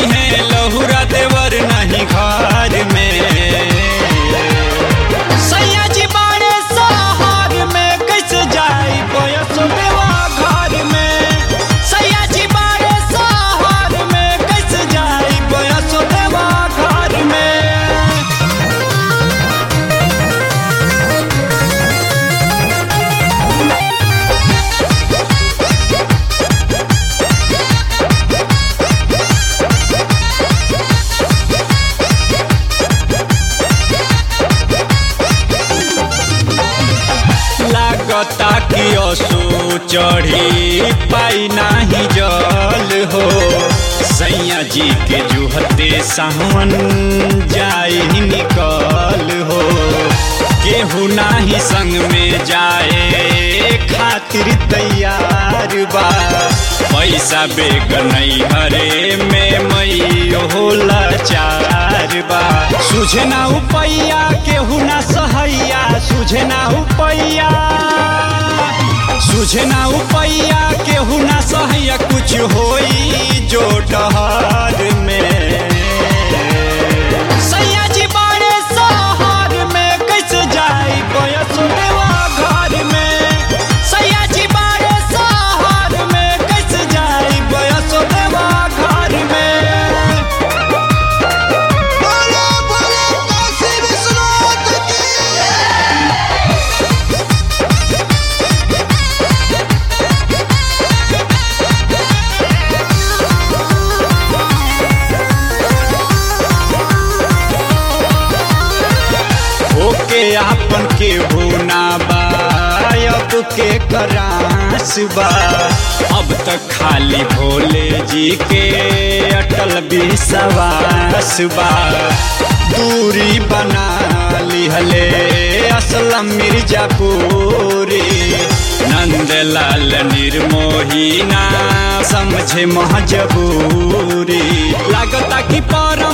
है लहुरा देवर नहीं घर में सैया जी बाड़े शहर में कैसे जाई बयस देवा घर में सैया जी बाड़े शहर में कैसे जाई बयस देवा घर में लागता कि असो चढ़ी पाई नाही जल हो सैया जी के जुहते सावन जाए निकल हो केहू नाही संग में जाए खातिर तैयार बा पैसा बेग नहीं हरे में मई होला चार बा सुझे ना उपैया केहू ना सहैया सुझे ना उपैया सुझे ना उपैया केहू ना सहैया कुछ होई जो डहर में सैया जी बाड़े शहर में कैसे जाई बयस देवा घर में सैया जी बाड़े शहर में कैसे जाई बयस देवा घर में बोलो बोलो काशी विश्वनाथ की ओके आपन के होना बा अब के करास बा अब तक खाली भोले जी के अटल विश्वास बा दूरी बना लिहले असलम मिर्जापुरी नंदलाल निर्मोही ना समझे महजबूरी लागता कि पर